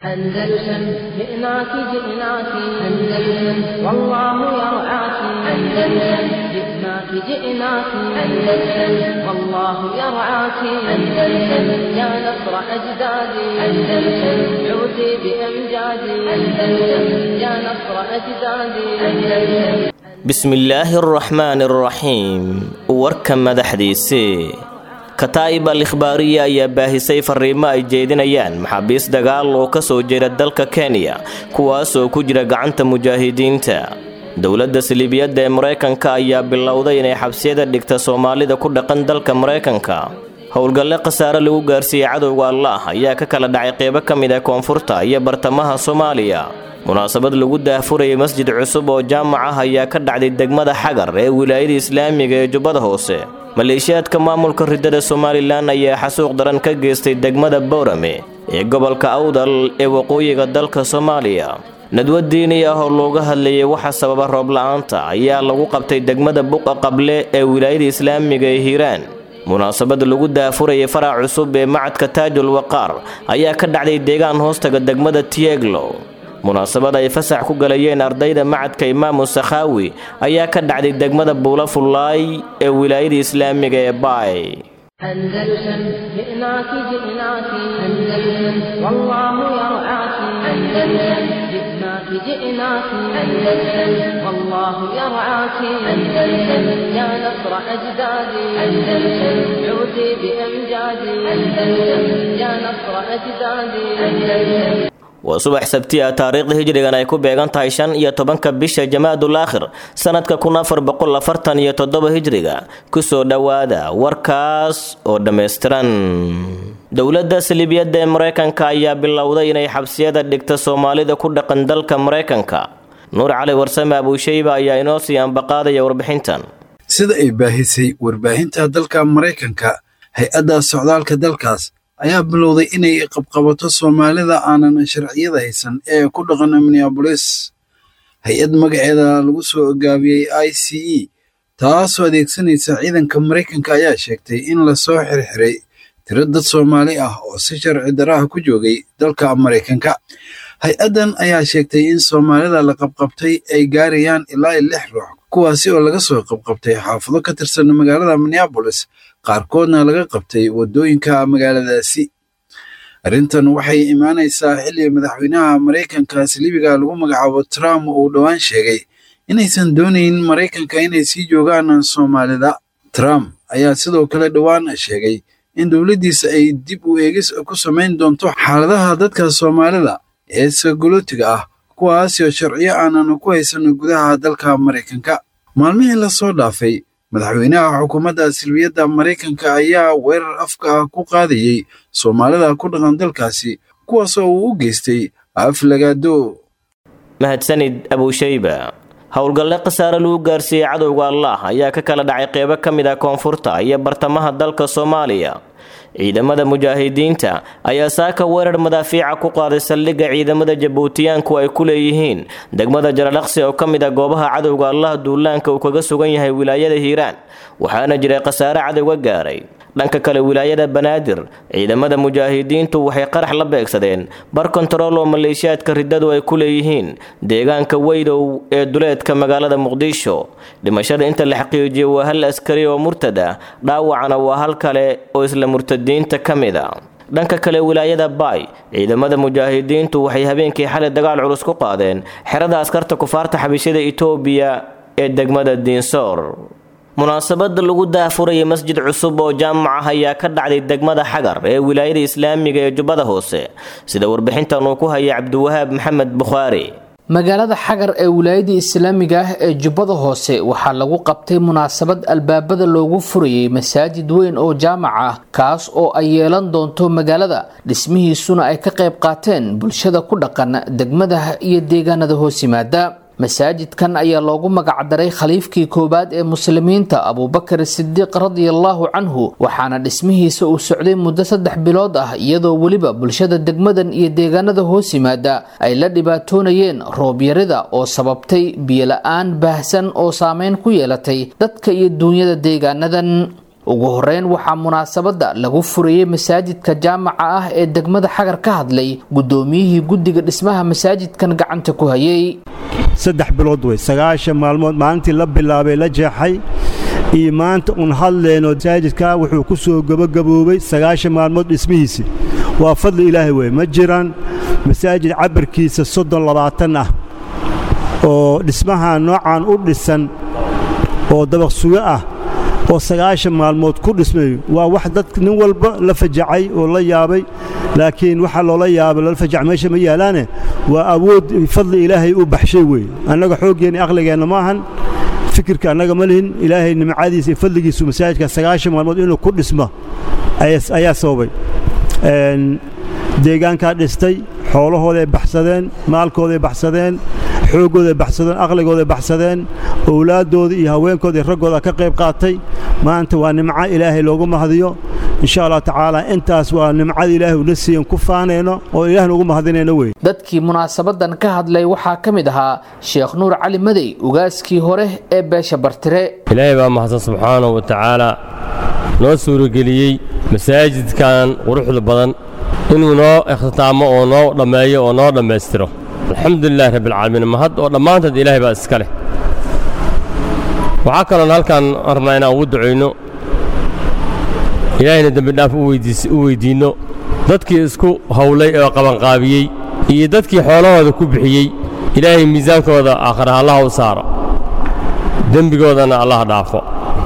أندلسن جئناك جئناك أندلسن والله يرعاك أندلسن جئناك جئناك أندلسن والله يرعاك أندلسن يا نصر أجدادي أندلسن عودي بأمجادي أندلسن يا نصر أجدادي أندلسن bismillaahi araxmaani araxiim warka madaxdiisii kataa'ib al ikhbaariya ayaa baahisay fariimo ay jeedinayaan maxaabiis dagaal oo ka soo jeeda dalka kenya kuwaasoo ku jira gacanta mujaahidiinta dowladda saliibiyadda ee maraykanka ayaa bilowday inay xabsiyada dhigta soomaalida ku dhaqan dalka maraykanka howlgalle khasaare lagu gaarsiiyey cadowga allah ayaa ka kala dhacay qeybo ka mid ah koonfurta iyo bartamaha soomaaliya munaasabad lagu daahfurayay masjid cusub oo jaamac ah ayaa ka dhacday degmada xagar ee wilaayada islaamiga ee jubbada hoose maleeshiyaadka maamulka ridada somalilan ayaa xasuuq daran ka geystay degmada bowrame ee gobolka awdal ee waqooyiga dalka soomaaliya nadwa diini ah oo looga hadlayay waxa sababa roob la-aanta ayaa lagu qabtay degmada buqa qable ee wilaayada islaamiga ee hiiraan munaasabad lagu daafurayay farac cusub ee macadka taajul waqaar ayaa ka dhacday deegaan hoostaga degmada tieglo munaasabad ay fasax ku galayeen ardayda macadka imaamu sakhaawi ayaa ka dhacday degmada buula fullaay ee wilaayada islaamiga ee baay أندلسن جئناك جئناك أندلسن والله يرعاك أندلسن جئناك جئناك أندلسن والله يرعاك أندلسن يا نصر أجدادي أندلسن عودي بأمجادي أندلسن يا نصر أجدادي أندلسن waa subax sabti ah taariikhda hijrigan ay ku beegan tahay shan iyo tobanka bisha jamaadul aakhir sanadka kun afar boqol afartan iyo toddoba hijriga kusoo dhowaada warkaas oo dhammaystiran dowladda saliibiyadda ee maraykanka ayaa bilowday inay xabsiyada dhigta soomaalida ku dhaqan dalka maraykanka nuur cali warsame abuushayba ayaa inoo sii ambaqaadaya warbixintan sida ay baahisay warbaahinta dalka maraykanka hay-adda socdaalka dalkaas ayaa bilowday inay qabqabato soomaalida aanan sharciyada haysan ee ku dhaqan minneabolis hay-ad magaceeda lagu soo gaabiyey i c e taasoo adeegsanaysa ciidanka maraykanka ayaa sheegtay in lasoo xirxiray tiro dad soomaali ah oo si sharci daraha ku joogay dalka maraykanka hay-addan ayaa sheegtay in soomaalida la qabqabtay ay gaarayaan ilaa lix ruux kuwaasi oo laga soo qabqabtay xaafado ka tirsan magaalada minneabolis qaarkoodna laga qabtay waddooyinka magaaladaasi arrintan waxay imaanaysaa xilli madaxweynaha maraykanka saliibiga lagu magacaabo trump uu dhowaan sheegay inaysan doonayn maraykanka inay sii joogaan soomaalida trump ayaa sidoo kale dhowaan sheegay in dowladdiisa ay dib u eegis ku samayn doonto xaaladaha dadka soomaalida ee sagolootiga ah kuwaasoo sharciyo aanan ku haysan gudaha dalka maraykanka maalmihii lasoo dhaafay madaxweynaha xukuumadda silbiyadda maraykanka ayaa weerar afka ah ku qaadayey soomaalida ku dhaqan dalkaasi kuwaasoo uu u geystay aflagaado mahadsanid abuushayba howlgalle khasaare lagu gaarsiiyey cadowga allah ayaa ka kala dhacay qeybo ka mid ah koonfurta iyo bartamaha dalka soomaaliya ciidamada mujaahidiinta ayaa saaka weerar madaafiica ku qaaday saldhigga ciidamada jabuutiyaanku ay ku leeyihiin degmada jaralaqsi oo ka mid ah goobaha cadowga allah duulaanka uu kaga sugan yahay wilaayada hiiraan waxaana jiray khasaare cadowga gaaray dhanka kale wilaayada banaadir ciidamada mujaahidiintu waxay qarax la beegsadeen bar kontarool oo maleeshiyaadka riddadu ay ku leeyihiin deegaanka weydow ee duleedka magaalada muqdisho dhimashada inta la xaqiijiyo waa hal askari oo murtad ah dhaawacana waa hal kale oo isla murtadiinta ka mid a dhanka kale wilaayada baay ciidamada mujaahidiintu waxay habeenkii xalay dagaal culus ku qaadeen xerada askarta kufaarta xabishada itoobiya ee degmada diinsoor munaasabada lagu daafurayay masjid cusub oo jaamac ah ayaa ka dhacday degmada xagar ee wilaayada islaamiga ee jubbada hoose sida warbixintan uu ku haya cabdiwahaab maxamed bukhaari magaalada xagar ee wilaayada islaamiga ah ee jubbada hoose waxaa lagu qabtay munaasabad albaabada loogu furayay masaajid weyn oo jaamac ah kaas oo ay yeelan doonto magaalada dhismihiisuna ay ka qayb qaateen bulshada ku dhaqan degmada iyo deegaanada hoos yimaada masaajidkan ayaa loogu magacdaray khaliifkii koowaad ee muslimiinta abuubakar sidiiq radiallahu canhu waxaana dhismihiisa uu socday muddo saddex bilood ah iyadoo weliba bulshada degmadan iyo deegaanada hoos yimaada ay la dhibaatoonayeen roobyarida oo sababtay biyola-aan baahsan oo saameyn ku yeelatay dadka iyo duunyada deegaanadan ugu horeyn waxaa munaasabada lagu furayey masaajidka jaamaca ah ee degmada xagar ka hadlay gudoomiyihii guddiga dhismaha masaajidkan gacanta ku hayay saddex bilood wey sagaashan maalmood maalintii la bilaabay la jeexay iyo maanta uun hadleenoo masaajidkaa wuxuu ku soo gebagaboobay sagaashan maalmood dhismihiisi waa fadli ilaahay wey ma jiraan masaajid cabirkiisa soddon labaatan ah oo dhismaha noocan u dhisan oo dabaq sugo ah oo sagaashan maalmood ku dhismayo waa wax dad nin walba la fajacay oo la yaabay laakiin waxaa loola yaabay lala fajac meesha ma yaalaane waa awood fadli ilaahay u baxshay weeye annaga xooggeenna aqligeenna ma ahan fikirka annaga ma lihin ilaahay nimcadiisa iyo fadligiisu masaajidka sagaashan maalmood inuu ku dhismo ayaa sababay deegaankaa dhistay xoolahooday baxsadeen maalkooday baxsadeen xooggooday baxsadeen aqligooday baxsadeen owlaaddooda iyo haweenkooda iyo raggooda ka qayb qaatay maanta waa nimco ilaahay loogu mahadiyo insha allah tacaala intaas waa nimcada ilaahay una siiyan ku faanayno oo ilaahna ugu mahadinayno wey dadkii munaasabadan ka hadlay waxaa ka mid ahaa sheekh nuur cali madey ugaaskii hore ee beesha bartire ilaahay baa mahadsan subxaanahu wa tacaala noo suurageliyey masaajidkan quruxda badan inuu noo ikhtitaamo oo noo dhammeeyo oo noo dhammaystiro alxamdulilahi rabbialcaalamiin mahad oo dhammaanteed ilaahay baa iska leh waxaa kaloon halkan rabnaa inaan ugu ducayno ilaahayna dembidhaaf u weyddiinno dadkii isku hawlay oo qabanqaabiyey iyo dadkii xoolahooda ku bixiyey ilaahay miisaankooda aakhira allaha u saaro dembigoodana allaha dhaafo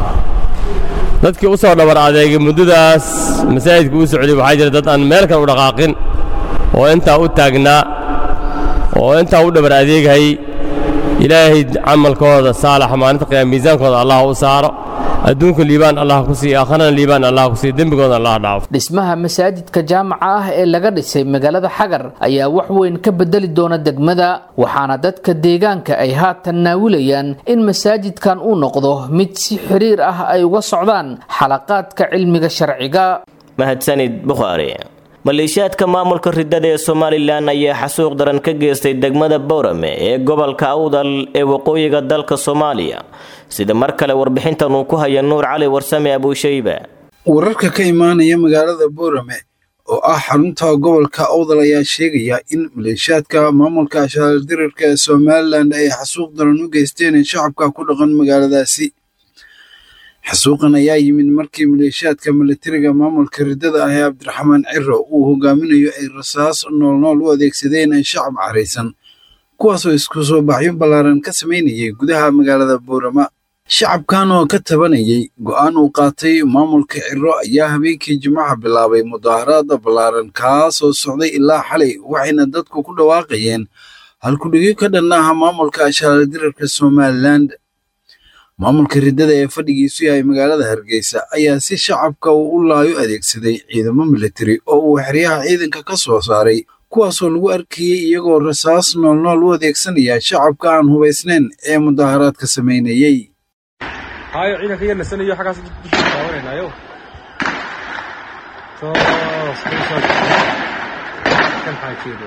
dadkii u soo dhabar adeegay muddadaas masaajidka u socday waxaa jira dad aan meel kale u dhaqaaqin oo intaa u taagnaa oo intaa u dhabar adeegayay ilaahay camalkooda saalaxa maalinta qiyaama miisaankooda allah u saaro adduunka liibaan allah ku siiya aakharana liibaan allah ku siiya dembigooda allah dhaafo dhismaha masaajidka jaamaca ah ee laga dhisay magaalada xagar ayaa wax weyn ka bedeli doona degmada waxaana dadka deegaanka ay haatan naawilayaan in masaajidkan uu noqdo mid si xiriir ah ay uga socdaan xalaqaadka cilmiga sharciga mahadsanid bukhaari maleeshiyaadka maamulka ridada ee somalilan ayaa xasuuq daran ka geystay degmada bowrame ee gobolka awdal ee waqooyiga dalka soomaaliya sida mar kale warbixintan uu ku haya nuur cali warsame abuushayba wararka ka imaanaya magaalada boorame oo ah xarunta gobolka awdal ayaa sheegaya in maleeshiyaadka maamulka ashaaldirirka ee somalilan ay xasuuq daran u geysteen shacabka ku dhaqan magaaladaasi xasuuqan ayaa yimid markii maleeshiyaadka milatariga maamulka ridada ah ee cabdiraxmaan ciro uu hogaaminayo ay rasaas noolnool u adeegsadeen shacab caraysan kuwaasoo isku soo baxyo ballaaran ka samaynayay gudaha magaalada boorama shacabkan oo ka tabanayay go'aan uu qaatay maamulka ciro ayaa habeenkii jimcaha bilaabay mudaaharaada ballaaran kaasoo socday ilaa xalay waxayna dadku ku dhawaaqayeen halkudhigyo ka dhan ah maamulka ashaaldirarka somalilan maamulka riddada ee fadhigiisu yahay magaalada hargeysa ayaa si shacabka uu u laayo adeegsaday ciidamo militari oo uu xeryaha ciidanka ka soo saaray kuwaasoo lagu arkayey iyagoo rasaas noolnool u adeegsanaya shacabka aan hubaysnayn ee mudaaharaadka samaynayey hayo ciidanka yar nasanayo xaggaas dusha daawanaynayo toos kan xaajeedo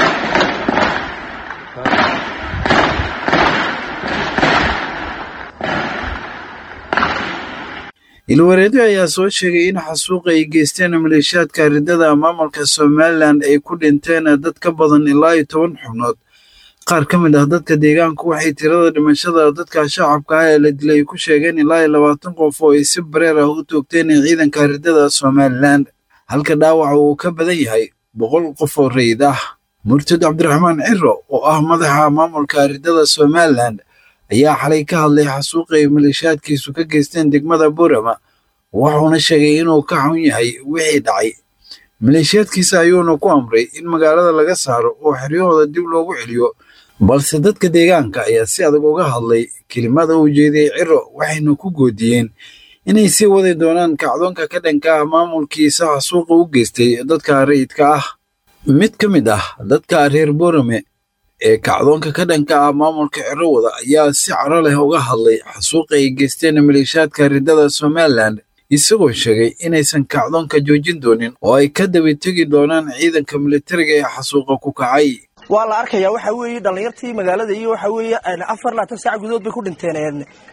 ilwareedyo ayaa soo sheegay in xasuuqa ay geysteen maleeshiyaadka riddada maamulka somalilan ay ku dhinteen dad ka badan ilaa iyo toban xubnood qaar ka mid ah dadka deegaanku waxay tirada dhimashada dadka shacabka ah ee la dilay ku sheegeen ilaa iyo labaatan qof oo ay si bareer ah u toogteen ciidanka riddada somalilan halka dhaawaca uu ka badan yahay boqol qof oo rayid ah murtad cabdiraxmaan ciro oo ah madaxa maamulka riddada somalilan ayaa xalay ka hadlay xasuuqa ay maleeshiyaadkiisu ka geysteen degmada boorama wuxuuna sheegay inuu ka xun yahay wixii dhacay maleeshiyaadkiisa ayuuna ku amray in magaalada laga saaro oo xeryahooda dib loogu celiyo balse dadka deegaanka ayaa si adag uga hadlay kelimada uu jeediyey ciro waxayna ku goodiyeen inay sii wadi doonaan kacdoonka ka dhanka ah maamulkiisa xasuuqa u geystay dadka rayidka ah mid ka mid ah dadka reer boorame ee kacdoonka ka dhanka ah maamulka ciro wada ayaa si caro leh uga hadlay xasuuqa ay geysteen maleeshiyaadka riddada somalilan isagoo sheegay inaysan kacdoonka joojin doonin oo ay ka daba tegi doonaan ciidanka militariga ee xasuuqa ku kacay waa la arkayaa waxa weeye dhallinyartii magaalada iyo waxa weeye afar laatan saac gudood bay ku dhinteen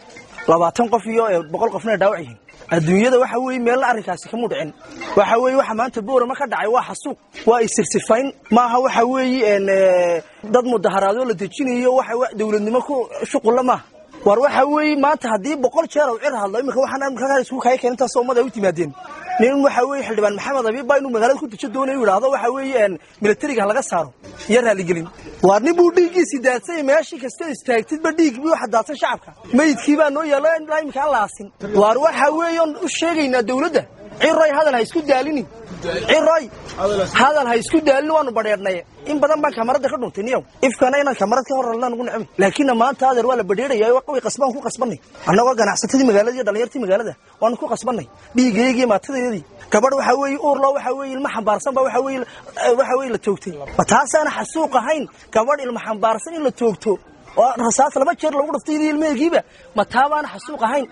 labaatan qof iyo boqol qofna dhaawac yihiin adduunyada waxa weeye meelna arrinkaasi kama dhicin waxa weeye waxa maanta boorama ka dhacay waa xasuuq waa isirsifayn maaha waxa weeye dad mudaharaadoo la dejinayo waxa dowladnimo ku shuqulla maaha war waxa weeye maanta haddii boqol jeer u cir hadlo iminka waxaan ka isku kaya keen intaas ummad ay u timaadeen nin waxa weeye xildhibaan maxamed abiib baa inuu magaalada ku dejo doonayo yidhaahdo waxa weeye militariga laga saaro iyo raaligelin waar nin buu dhiiggiisii daadsay meeshii kasta istaagtidba dhiig bii waxa daadsan shacabka meydkii baa noo yaalla ilaa iminka aan laasin waar waxa weeye oon u sheegaynaa dowladda ciroy hadal ha isku daalinin ciroy hadal ha isku daalinin waanu badheedhnay in badan baan kamarada ka dhuntay niyow ifkana inaan kamarad ka horralnaa nugu necbi laakiinna maanta adeer waa la badheeraya way qasbaan ku qasbanay annagoo ganacsatadii magaalada iyo dhallinyartii magaalada waanu ku qasbanay dhiigayagiiyo maatadayadii gabadh waxa weeye uurlo waxa weeye ilma xambaarsan ba waxa weeye waxa weeye la toogtay ma taasaana xasuuq ahayn gabadh ilma xambaarsan in la toogto oo rasaas laba jeer lagu dhaftay iyo ilmehegiiba ma taabaana xasuuq ahayn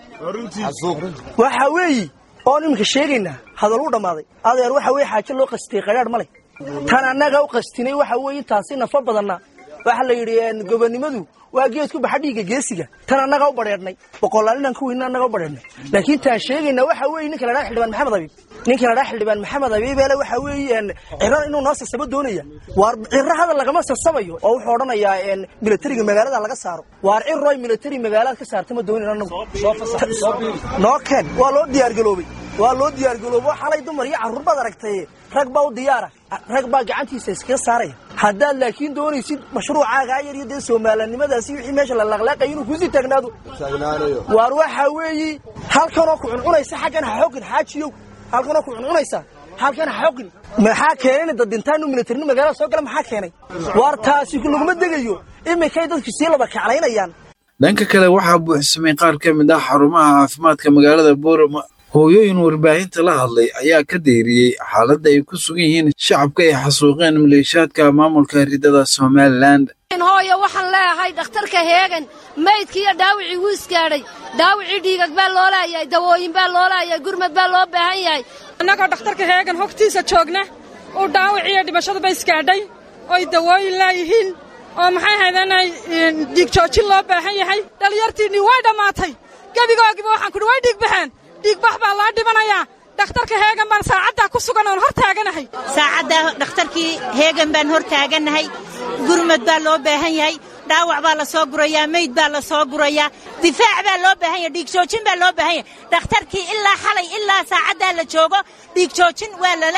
waxa weeye oon iminka sheegaynaa hadal u dhammaaday adeer waxa weye xaajo loo qastiyey qadhaadh male tan annaga u qastinay waxa weeye intaasi nafa badanna waxa la yidhi gobonnimadu waa geed ku baxa dhiigga geesiga tan annaga u badheedhnay boqolaal inaan ku weynna annaga u badheedhnay laakiin taan sheegaynaa waxa weeye ninka la dhaha xildhibaan maxamed abiib ninka la dhaha xildhibaan maxamed abiibeele waxa weeye ciro inuu noo sasabo doonaya waar ciro hadal lagama sasabayo oo wuxuu odhanayaa militariga magaalada laga saaro waar ciroy militari magaalaad ka saarta ma doonin annagu noo keen waa loo diyaargaloobay waa loo diyaargaloobo xalay dumar iyo carruur baad aragtay rag baa u diyaara rag baa gacantiisa iskaga saaraya haddaad laakiin doonaysid mashruucaagaa yar iyo dee soomaalanimadaasi wixii meesha la laqlaaqaya inuu kusii taagnaado waar waxa weeye halkanoo ku cuncunaysa xaggan ha xogin xaajiyow halkanoo ku cuncunaysa halkan ha xogin maxaa keenay dad dhintaan militarini magaalada soo gala maxaa keenay waar taasi laguma degayo iminkay dadku sii laba kaclaynayaan dhanka kale waxaa buuxsamay qaar ka mid ah xarumaha caafimaadka magaalada boorama hooyooyin warbaahinta la hadlay ayaa ka deeriyey xaaladda ay ku sugan yihiin shacabka ay xasuuqeen maleeshaadka maamulka ridada somalilan hooyo waxaan leeyahay dhakhtarka heegan maydkii iyo dhaawicii wuu isgaadhay dhaawicii dhiigag baa loo laayahay dawooyin baa loo laayahay gurmad baa loo baahan yahay annagoo dhakhtarka heegan hogtiisa joogna uu dhaawicii iyo dhimashadaba isgaadhay oy dawooyin laayihiin oo maxay haydeenay dhiig joojin loo baahan yahay dhallinyartiinnii way dhammaatay gebigoogiba waxaan kudhi way dhiig baxeen dhiigbax baa loo dhimanayaa dhakhtarka heegan baan saacaddaa ku sugan oon hor taaganahay saacaddaa dhakhtarkii heegan baan hor taaganahay gurmad baa loo baahan yahay dhaawac baa la soo gurayaa meyd baa la soo gurayaa difaac baa loo baahan yahay dhiig joojin baa loo baahan yahay dhakhtarkii ilaa xalay ilaa saacaddaa la joogo dhiig joojin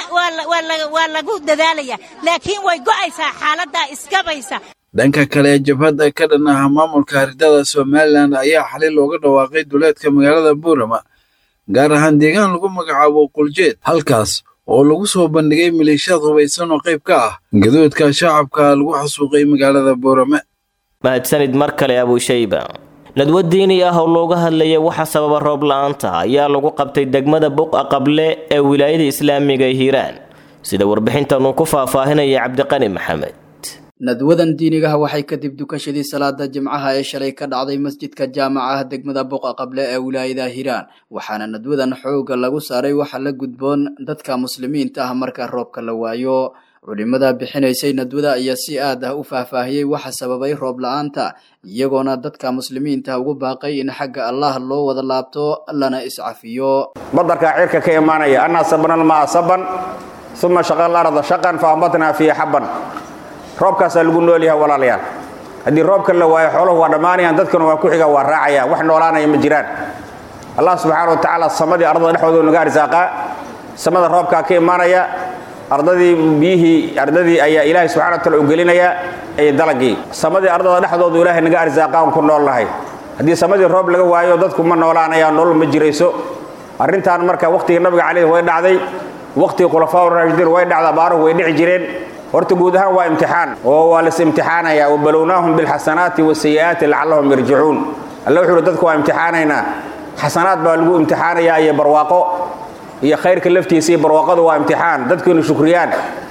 waa lagu dadaalaya laakiin way go'aysaa xaaladdaa iskabaysa dhanka kale jabhadda ka dhan ah maamulka ridada somalilan ayaa xalay looga dhawaaqay duleedka magaalada buurama gaar ahaan deegaan lagu magacaabo quljeed halkaas oo lagu soo bandhigay maleeshiyaad hubaysan oo qayb ka ah gadoodka shacabka lagu xasuuqay magaalada boorame mahadsanid mar kale abuushayba nadwo diini ah oo looga hadlaya waxa sababa roob la-aanta ayaa lagu qabtay degmada buqa qable ee wilaayada islaamiga ee hiiraan sida warbixintan uu ku faahfaahinaya cabdiqani maxamed nadwadan diinigaha waxay kadib dukashadii salaada jimcaha ee shalay ka dhacday masjidka jaamacaha degmada buqa qable ee wilaayada hiiraan waxaana nadwadan xooga lagu saaray waxa la gudboon dadka muslimiinta ah marka roobka la waayo culimada bixinaysay nadwada ayaa si aad ah u faahfaahiyey waxa sababay roob la-aanta iyagoona dadka muslimiinta ugu baaqay in xagga allah loo wada laabto lana iscafiyo badarkaa cirka ka imaanaya annaa sabana almaa saban uma shaqa alarda shaqan fa ambatnaa fiihi xabban roobkaasaa lagu nool yahay walaalayaal haddii roobka la waayo xooluhu waa dhammaanayaan dadkuna waa ku xiga waa raacayaan wax noolaanaya ma jiraan allah subxaana wa tacaala samadii ardada dhexdooda naga arsaaqaa samada roobkaa ka imaanaya ardadii biyihii ardadii ayaa ilaahay subxana wa taala u gelinaya ee dalagii samadii ardada dhexdoodu ilaahay naga arsaaqaa aan ku nool nahay haddii samadii roob laga waayo dadku ma noolaanayaan nolol ma jirayso arrintan marka wakhtigii nabiga calayhi way dhacday wakhtigii khulafaa raashidiin way dhacda abaaruhu way dhici jireen horta guud ahaan waa imtixaan oo waa las imtixaanaya wabalownaahum bilxasanaati wasayi'aati lacallahum yarjicuun alle wuxuu uhi dadku waa imtixaanaynaa xasanaad baa lagu imtixaanayaa iyo barwaaqo iyo khayrka laftiisa iyo barwaaqadu waa imtixaan dadku inu shukriyaan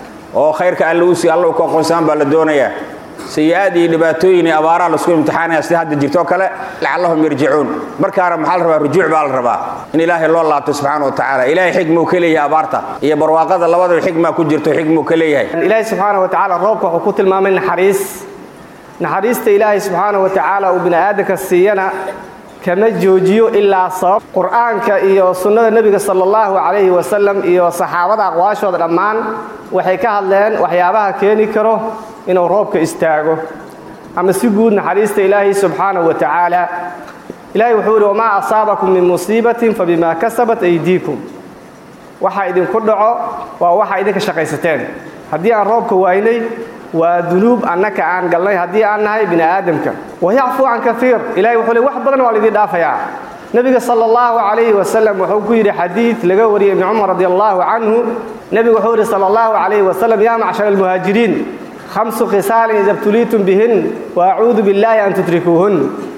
oo khayrka alle usi alla u ka aqoonsaan baa la doonayaa sayi-aad iyo dhibaatooyin iyo abaaraha laisku imtixaanaya sida hadda jirtoo kale lacallahum yarjicuun markaana maxaa la rabaa rujuuc baa la rabaa in ilaahay loo laabto subxaana wa tacaala ilaahay xigmuu ka leeyahay abaarta iyo barwaaqada labadaba xigmaa ku jirto xigmuu ka leeyahay ilaahay subxaana wa tacaala roobka wuxuu ku tilmaamay naxariis naxariista ilaahay subxaana wa tacaala uu bini aadamka siiyana kama joojiyo ilaa sabab qur'aanka iyo sunnada nebiga sala allahu calayhi wasalam iyo saxaabada aqwaashooda dhammaan waxay ka hadleen waxyaabaha keeni karo inuu roobka istaago ama si guud naxariista ilaahay subxaanahu wa tacaala ilaahay wuxuu yidhi wamaa asaabakum min musiibatin fabimaa kasabat aydiikum waxa idinku dhaco waa waxa idinka shaqaysateen haddii aan roobka waaynay waa dunuub annaka aan galnay haddii aan nahay bini aadamka wayacfuu can kaiir ilahay wuxuu le wax badan waa laidin dhaafayaa nebiga sala allahu calayhi wasalam wuxuu ku yidhi xadiid laga wariyey ibni cumar radi allahu canhu nebigu wuxuu yidhi sala allahu calayhi wasalam yaa macshara almuhaajiriin khamsu khisaalin ida btuliitum bihin wa acuudu billaahi an tudrikuuhun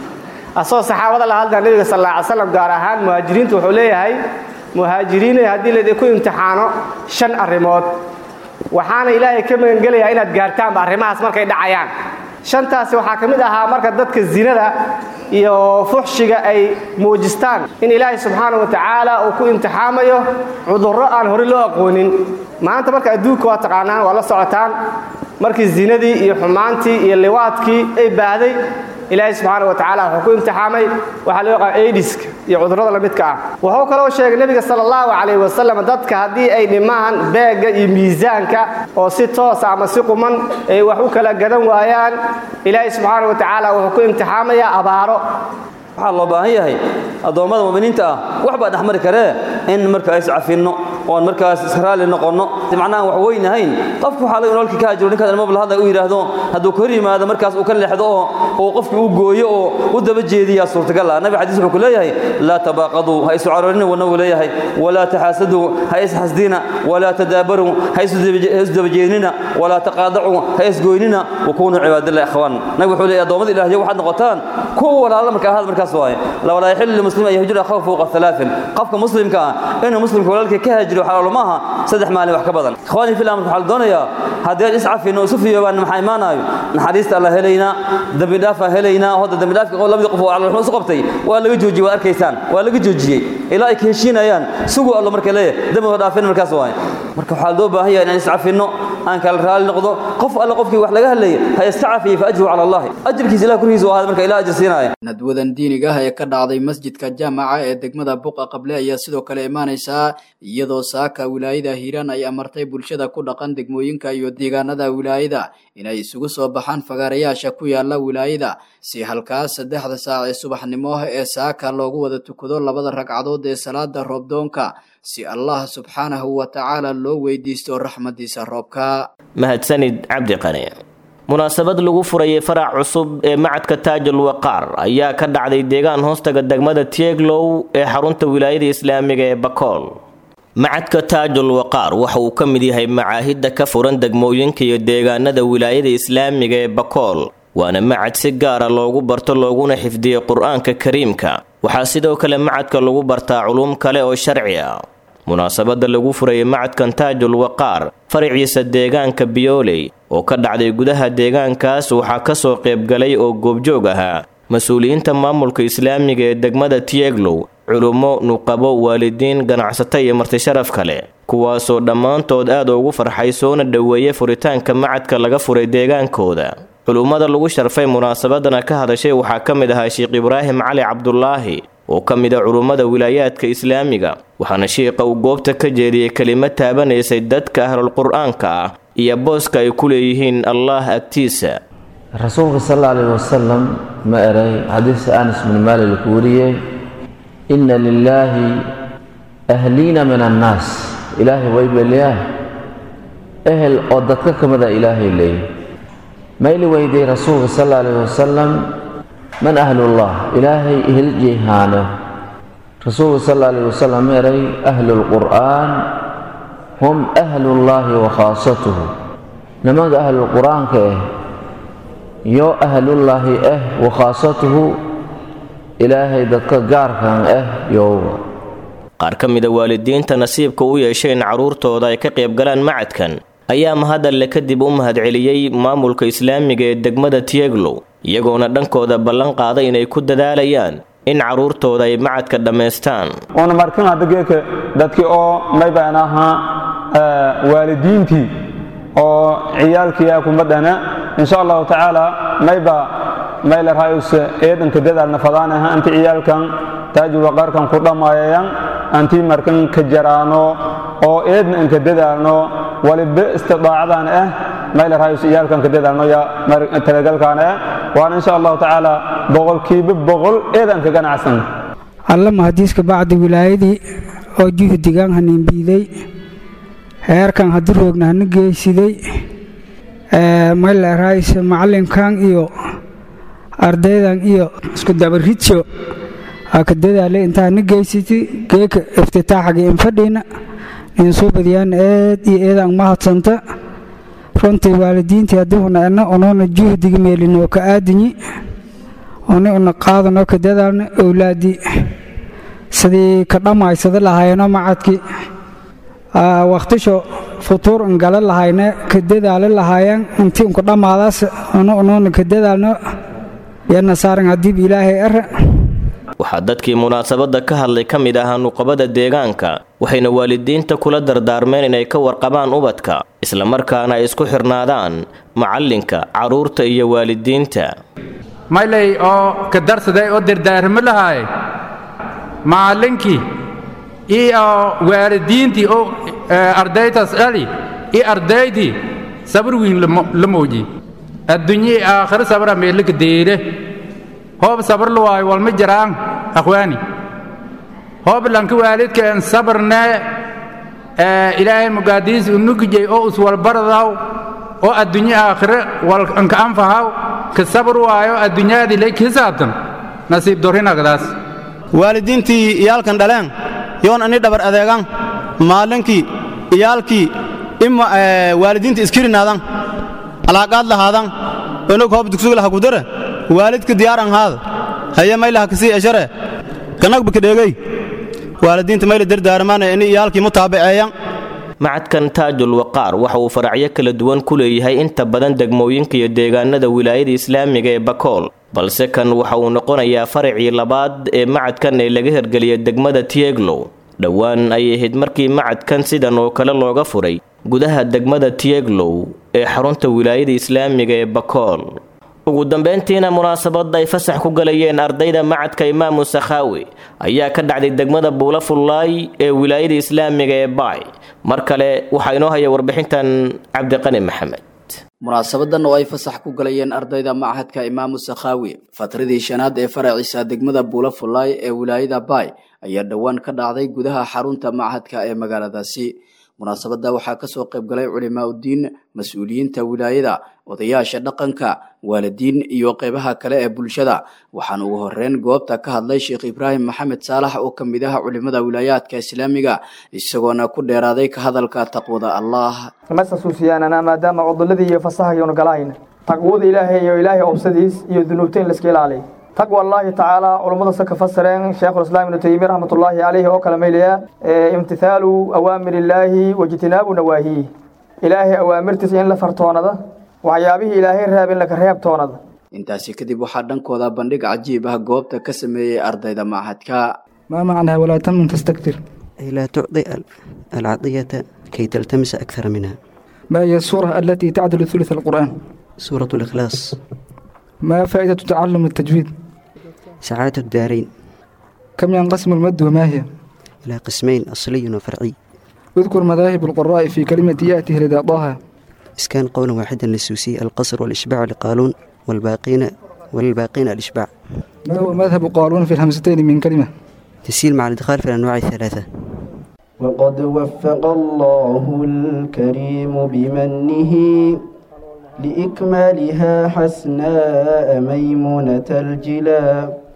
asagoo saxaabada la hadlaa nebiga sal alla ly slam gaar ahaan muhaajiriintu wuxuu leeyahay muhaajiriinay haddii laydinku imtixaano shan arrimood waxaana ilaahay ka magangelayaa inaad gaartaanba arrimahaas markay dhacayaan shantaasi waxaa ka mid ahaa marka dadka zinada iyo fuxshiga ay muujistaan in ilaahay subxaana wa tacaala uu ku imtixaamayo cudurro aan hore loo aqoonin maanta marka adduunka waa taqaanaan waa la socotaan markii zinadii iyo xumaantii iyo liwaadkii ay baahday ilaahay subxaana wa tacaala wuxuu ku imtixaamay waxaa loo yaqaan aidiska iyo cudurrada la midka ah wuxuu kaloo sheegay nebiga sala allahu calayh wasalam dadka haddii ay dhimaan beegga iyo miisaanka oo si toosa ama si quman ay wax u kala gadan waayaan ilaahay subxaana wa tacaala wuxuu ku imtixaamayaa abaaro waxaa loo baahan yahay addoommada mu'miniinta ah wax baa dhexmari karee in markaa iscafinno oon markaas israali noqonno macnaha wax weynahayn qofku waxaa laga nolka ka hajiro ninkaas mobl hadla u yidhaahdo hadduu ka hor yimaado markaas uu ka leexdo oo uu qofkii u gooyo oo u daba jeediyaa suurtagal ah nabi xadiis wuxuu ku leeyahay laa tabaaqaduu ha isu caroorinna wana uu leeyahay walaa taxaasaduu ha isxasdina walaa tadaabaruu ha isu dabajeednina walaa taqaadacuu ha isgoynina wakunuu cibaadillahi akhwaan nabi wuxuu leeyahay addoommada ilaahiyo waxaad noqotaan kuwa walaala marka ahaad markaas waaye walaa yaxillu limuslim an yahjura akhahu fawqa halaain qofka muslimka ah inuu muslimka walaalkii ka hajiro xalaalo maaha saddex maalin wax ka badan ikhwaanii fil amr waxaa la doonayaa haddii aan iscafino isu fiyoobaan maxaa imaanayo naxariista alla helaynaa dembi dhaafaa helaynaa hadda dembi dhaafka labadii qof oo calal isu qabtay waa laga joojiyey waad arkaysaan waa laga joojiyey ilaa ay ka heshiinayaan suguu allo marka leeyahay dembiga dhaafin markaas waaye marka waxaa loo baahan yahay inaan iscafinno aan kala raali noqdo qof alle qofkii wax laga hadlayay ha iska cafiye fa ajruhu cala allahi ajirkiisa ilah korkiisa u ahaada marka ilah ajir siinaya nadwadan diiniga ah ee ka dhacday masjidka jaamaca ee degmada buqa qable ayaa sidoo kale imaanaysaa iyadoo saaka wilaayada hiiraan ay amartay bulshada ku dhaqan degmooyinka iyo deegaanada wilaayada inay isugu soo baxaan fagaarayaasha ku yaala wilaayada si halkaas saddexda saac ee subaxnimo ee saaka loogu wada tukado labada ragcadood ee salaada roobdoonka si allah subxaanahu wa tacaala loo weydiisto raxmadiisa roobka mahadsanid cabdi qani munaasabad lagu furayay farac cusub ee macadka taajul waqaar ayaa ka dhacday deegaan hoostaga degmada tieglow ee xarunta wilaayada islaamiga ee bakool macadka taajul waqaar waxa uu ka mid yahay macaahidda ka furan degmooyinka iyo deegaanada wilaayada islaamiga ee bakool waana macad si gaara loogu barto looguna xifdiyey qur-aanka kariimka waxaa sidoo kale macadka lagu bartaa culuum kale oo sharci ah munaasabadda lagu furayay macadkan taajul waqaar faraciisa deegaanka biyooley oo ka dhacday gudaha deegaankaas waxaa kasoo qaybgalay oo goobjoog ahaa mas-uuliyiinta maamulka islaamiga ee degmada tieglow culummo nuqabo waalidiin ganacsato iyo martisharaf kale kuwaasoo dhammaantood aad ugu farxay soona dhoweeyay furitaanka macadka laga furay deegaankooda culummada lagu sharfay munaasabadana ka hadashay waxaa ka mid ahaa sheekh ibraahim cali cabdulaahi oo ka mid a culummada wilaayaadka islaamiga waxaana shiiqa uu goobta ka jeediyey kelimad taabanaysay dadka ahlulqur-aanka ah iyo booska ay ku leeyihiin allaah agtiisa rasuulka sal alla alayh wasalam ma eray xadiisa anas bin maali laku wariyey inna lilaahi ahliina min annaas ilaahay way beliyaa ehel oo dadka ka mida ilaahay leeyay mayli weyday rasuulka sal alla alayh wasalam man ahlullah ilaahay eheljeehaano rasuulka sal alla alayh wasalam ma eray ahlulqur'aan hum ahlullaahi wa khaasatuhu nimanka ahlulqur-aanka ah yo ahlullaahi ah wa khaasatuhu ilaahay dadka gaarkan ah yowga qaar ka mida waalidiinta nasiibka u yeeshay in carruurtooda ay ka qaybgalaan macadkan ayaa mahadalle kadib u mahadceliyey maamulka islaamiga ee degmada tieglow iyagoona dhankooda ballan qaaday inay ku dadaalayaan in carruurtooda ay macadka dhammaystaan una markin hadda geeka dadkii oo maybaan ahaa waalidiintii oo ciyaalkiyaa kuma dhana insha allahu tacaala mayba mayler hayuse eedanka dadaalna fadaanaha anti ciyaalkan taajul waqaarkan ku dhamaayayan anti markan ka jaraano oo eedna inka dadaalno waliba istidaacadan ah mayler hayuse ciyaalkan ka dadaalno ya talagalkan ah waana insha allahu tacaala boqolkiiba boqol eedan ka ganacsan allama hadiiska bacdi wilaayadii oo juhdigan haninbiiday heerkan haddii roogna hana geysiday maylerayse macalinkan iyo ardaydan iyo isku dabaridso ka dadaale intaa na geysatay geeka iftitaaxaga infadhiina in soo badiyaan eed iyo eedaan mahadsanta runtii waalidiintii haddii una ena unuuna juhdiga meelinoo ka aadinyi uni una qaadanoo ka dadaalna owlaadii sidii ka dhammaysada lahaayeenoo macadkii wakhtisho futuur un gala lahayne ka dadaali lahaayeen intii unku dhammaadaas unu unuuna ka dadaalno yana saaran hadiib ilaahay ara waxaa dadkii munaasabadda ka hadlay ka mid ahaa nuqabada deegaanka waxayna waalidiinta kula dardaarmeen inay ka warqabaan ubadka islamarkaana ay isku xirnaadaan macallinka carruurta iyo waalidiinta maylay oo ka darsaday oo dardaarmo lahaay macallinkii iyo waalidiintii oo ardaytaas dhali iyo ardaydii sabar wiin la mooji adduunyii aakhiro sabra meelaka deere hoob sabar la waayo walma jiraan akhwaani hoob lanka waalidkeen sabarne ilaahay mugaadiis unugijay oo uswalbaradaw oo adduunye aakhire walka anfahaw ka sabar waayo adduunyaadii lay kisaabtan nasiib dorinagdaas waalidiintii iyaalkan dhaleen yoon ani dhabar adeegan maalinkii iyaalkii ima waalidiinta iskirinaadan alaaqaad lahaadan onog hoob dugsug laha kudare waalidka diyaaran haada haye maylaha kasii eshare kanagba kadheegey waalidiinta mayla dardaarmaanaya ini iyaalkii mutaabiceeyan macadkan taajul waqaar waxa uu faracyo kala duwan ku leeyahay inta badan degmooyinka iyo deegaanada wilaayada islaamiga ee bakool balse kan waxa uu noqonayaa faracii labaad ee macadkan ee laga hirgeliya degmada tieglow dhowaan ayay ahayd markii macadkan sidan oo kale looga furay gudaha degmada tieglow ee xarunta wilaayada islaamiga ee bakool ugu dambeyntiina munaasabadda ay fasax ku galayeen ardayda macadka imaamu sakhaawi ayaa ka dhacday degmada buula fullaay ee wilaayada islaamiga ee baay mar kale waxaa inoo haya warbixintan cabdiqani maxamed munaasabadan oo ay fasax ku galayeen ardayda machadka imaamu sakhaawi fatradii shanaad ee faraciisa degmada buula fullaay ee wilaayada baay ayaa dhowaan ka dhacday gudaha xarunta machadka ee magaaladaasi munaasabadda waxaa kasoo qayb galay culimaa uddiin mas-uuliyiinta wilaayada odayaasha dhaqanka waalidiin iyo qeybaha kale ee bulshada waxaana ugu horeyn goobta ka hadlay sheekh ibraahim maxamed saalax oo ka mid ah culimada wilaayaadka islaamiga isagoona ku dheeraaday ka hadalka taqwada allah masasuusiyaanana maadaama cuduladii iyo fasahayonu galahayna taqwada ilaahay iyo ilaahay obsadiis iyo dunuubta in laiska ilaaliya taqwa allahi tacaala culummada se ka fasireen sheekhulislaam ibnu taymiya raxmatullaahi caleyhi oo kale maylaya imtithaalu awaamir illaahi wajtinaabu nawaahiih ilaahay awaamirtiisa in la fartoonada waxyaabihii ilaahay reeb in laka reebtoonada intaasi kadib waxaa dhankooda bandhig cajiib ah goobta ka sameeyey ardayda machadka ما معنى ولا تمن تستكثر أي لا تعطي العطية كي تلتمس أكثر منها ما هي السورة التي تعدل ثلث القرآن سورة الإخلاص ما فائدة تعلم التجويد سعادة الدارين كم ينقسم المد وما هي إلى قسمين أصلي وفرعي اذكر مذاهب القراء في كلمة يأتي لدى طه إسكان قولا واحدا للسوسي القصر والإشباع لقالون والباقين والباقين الإشباع ما هو مذهب قالون في الهمزتين من كلمة تسهيل مع الإدخال في الأنواع الثلاثة وقد وفق الله الكريم بمنه لإكمالها حسناء ميمونة الجلا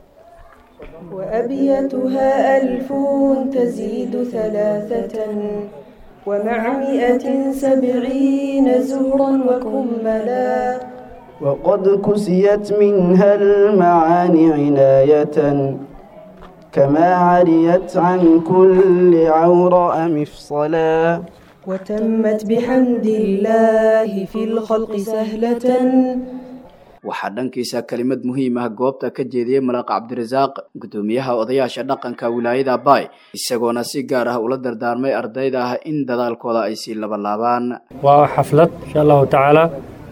وأبيتها ألف تزيد ثلاثة ومع مئة سبعين زهرا وكملا وقد كسيت منها المعاني عناية كما عريت عن كل عوراء مفصلا وتمت بحمد الله في الخلق سهلة waxaa dhankiisa kelimad muhiim ah goobta ka jeediyey malaaq cabdirasaaq gudoomiyaha odayaasha dhaqanka wilaayada baay isagoona si gaar ah ula dardaarmay ardayda ah in dadaalkooda ay sii labalaabaan waa xaflad insha allahu tacaala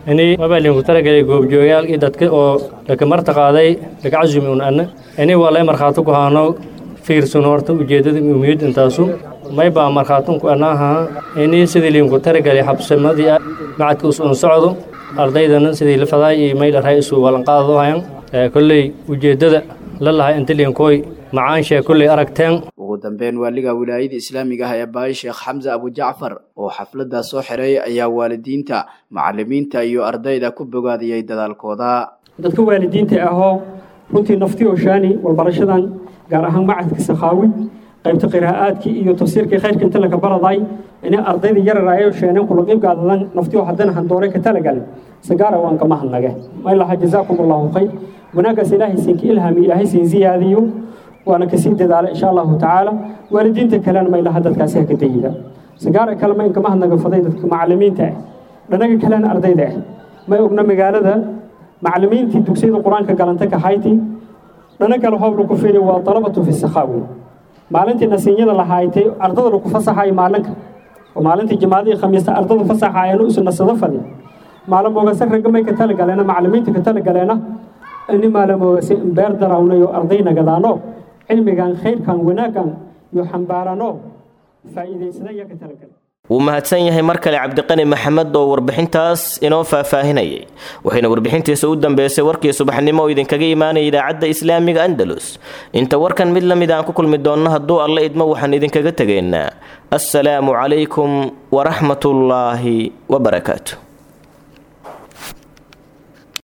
ini mabalinku talagelay goobjoogayaal iyo dadka oo laka marta qaaday laka casumi un anna ini waa lay markhaato ku haano fiirsan horta ujeeddada umiyad intaasu may baa markhaatunku anaaha ini sidii linku talagelay xabsamadii macadka us un socdo ardaydana sidii la fadaay iyo mayla ray isu walanqaadado hayan kolley ujeeddada la lahay inta linkooy macaanshe kolley aragteen ugu dambeyn waaliga wilaayada islaamiga ah ee baay sheekh xamse abujacfar oo xafladdaa soo xiray ayaa waalidiinta macalimiinta iyo ardayda ku bogaadiyey dadaalkooda dadka waalidiinta ahoo runtii naftii oo shaani walbarashadan gaar ahaan macadka sakhaawi qaybta qiraa'aadkii iyo tafsiirkii khayrka inta laga baraday inay ardayda yarar ay sheeneen kula qeyb qaadadan naftii oo haddana handoore ka talagal sagaara waan kama hadnage may laha jazaakum allahu khayr wanaagaas ilaahay siinka ilhaami ilaahay siin ziyaadiyo waana kasii dadaala insha allahu tacaala waalidiinta kalena may laha dadkaasi ha ka dayida sagaara kale ma inkama hadnaga faday dadka macalimiinta ah dhanaga kalena ardayda ah may ogna magaalada macalimiintii dugsiyada qur-aanka galanta ka hayti dhana kale hoob lagu fiiri waa dalabatu fi sakhaawi maalintii nasiinyada lahaaytay ardada lagu fasaxayo maalinka oo maalintii jimaadihii khamiista ardada fasaxaayeen isu nasado fadi maalamoogase ragga may ka talagaleena macalimiinta ka talagaleena ini maalamoogase beer darawnayo arday nagadaano cilmigan khayrkan wanaaggan iyo xambaarano faa'iidaysada ayaa ka talagale wuu mahadsan yahay mar kale cabdiqani maxamed oo warbixintaas inoo faahfaahinayay waxayna warbixintiisa u dambeysay warkii subaxnimo oo idinkaga imaanaya idaacadda islaamiga andalus inta warkan mid la mid aan ku kulmi doonno hadduu alla idmo waxaan idinkaga tegaynaa assalaamu calaykum waraxmatullaahi wabarakaatu